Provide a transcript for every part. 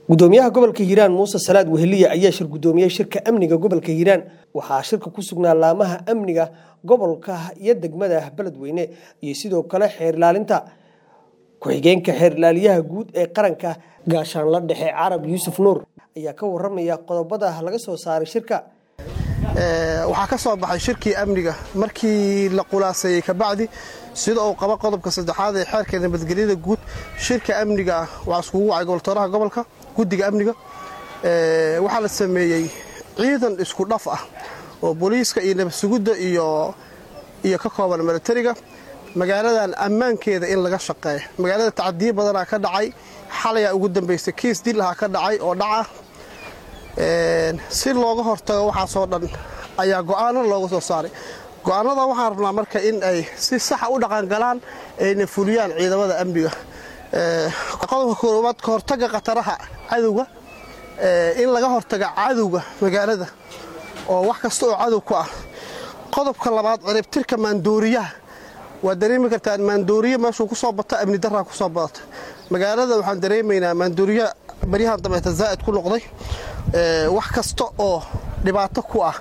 gudoomiyaha gobolka hiiraan muuse salaad weheliye ayaa shir gudoomiyey shirka amniga gobolka hiiraan waxaa shirka ku sugnaa laamaha amniga gobolka iyo degmada beledweyne iyo sidoo kale xeer ilaalinta ku-xigeenka xeer ilaaliyaha guud ee qaranka gaashaanla dhexe carab yuusuf nuur ayaa ka waramaya qodobada laga soo saaray shirka waxaa ka soo baxay shirkii amniga markii la qulaaseeyey kabacdi sida uu qaba qodobka saddexaad ee xeerka nabadgelyada guud shirka amniga ah waxaa iskugu wacay goboltooraha gobolka guddiga amniga waxaa la sameeyey ciidan isku dhaf ah oo booliiska iyo nabadsugidda iyo iyo ka kooban milatariga magaaladan ammaankeeda in laga shaqeeya magaalada tacadiyo badanaa ka dhacay xalayaa ugu dambaysay kiis dil ahaa ka dhacay oo dhaca si looga hortago waxaasoo dhan ayaa go'aano looga soo saaray go'aanada waxaan rabnaa marka in ay si saxa u dhaqangalaan ayna fuliyaan ciidamada amniga qodobka koowaad ka hortaga khataraha cadowga in laga hortaga cadowga magaalada oo wax kasta oo cadow ku ah qodobka labaad ciribtirka maandooriyaha waa dareemi kartaan maandooriye meeshuu ku soo bato amni daraa ku soo badata magaalada waxaan dareemaynaa maandooriya baryahan dambeeta zaa'id ku noqday wax kasta oo dhibaato ku ah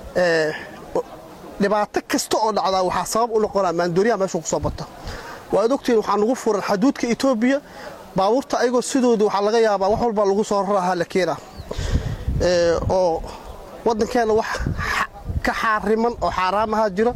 dhibaato kasta oo dhacdaa waxaa sabab u noqonaa maandooriyaha meeshuu ku soo bata waad ogtihiin waxaa nagu furan xaduudka etoobiya baabuurta ayagoo sidooda waxaa laga yaabaa wax walbaa lagu soo rarahaa la keenaa oo waddankeenna wax ka xaariman oo xaaraamaha jira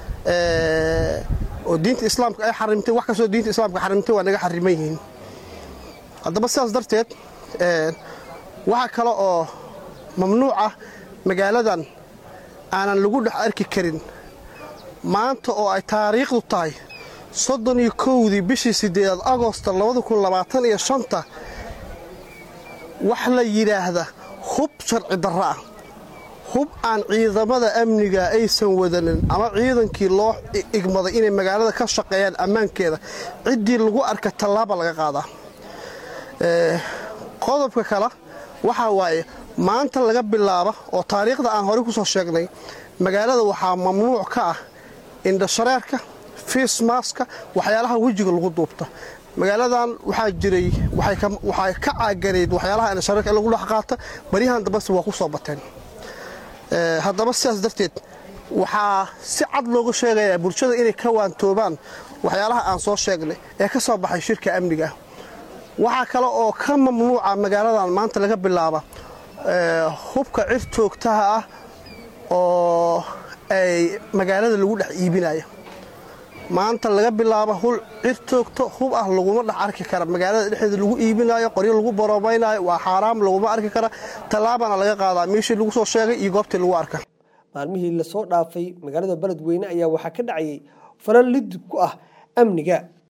oo diinta islaamka ay xarimtay wax kastoo diinta islaamka xarimtay waa naga xariman yihiin haddaba sidaas darteed waxaa kale oo mamnuuc ah magaaladan aanan lagu dhex arki karin maanta oo ay taariikhdu tahay soddon iyo kowdii bishii siddeedaad agosta labada kun labaatan iyo shanta wax la yidhaahda hub sharci darro ah hub aan ciidamada amniga aysan wadanin ama ciidankii loo igmaday inay magaalada ka shaqeeyaan ammaankeeda ciddii lagu arka tallaaba laga qaadaa qodobka kale waxaa waaye maanta laga bilaaba oo taariikhda aan horey ku soo sheegnay magaalada waxaa mamnuuc ka ah indhashareerka fiismaaska waxyaalaha wejiga lagu duubta magaaladan waxaa jiray waxay ka caaganayd waxyaalaha indhashareerka in lagu dhex qaata baryahan dambese waa ku soo bateen haddaba sidaas darteed waxaa si cad looga sheegayaa bulshada inay ka waantoobaan waxyaalaha aan soo sheegnay ee ka soo baxay shirka amniga waxaa kale oo ka mamnuuca magaaladan maanta laga bilaaba hubka cir toogtaha ah oo ay magaalada lagu dhex iibinaya maanta laga bilaabo hul cir toogto hub ah laguma dhex arki kara magaalada dhexdeeda lagu iibinayo qoryo lagu boroobaynayo waa xaaraam laguma arki kara tallaabana laga qaadaa meeshii lagu soo sheegay iyo goobtii lagu arka maalmihii lasoo dhaafay magaalada beledweyne ayaa waxaa ka dhacayay falal lidib ku ah amniga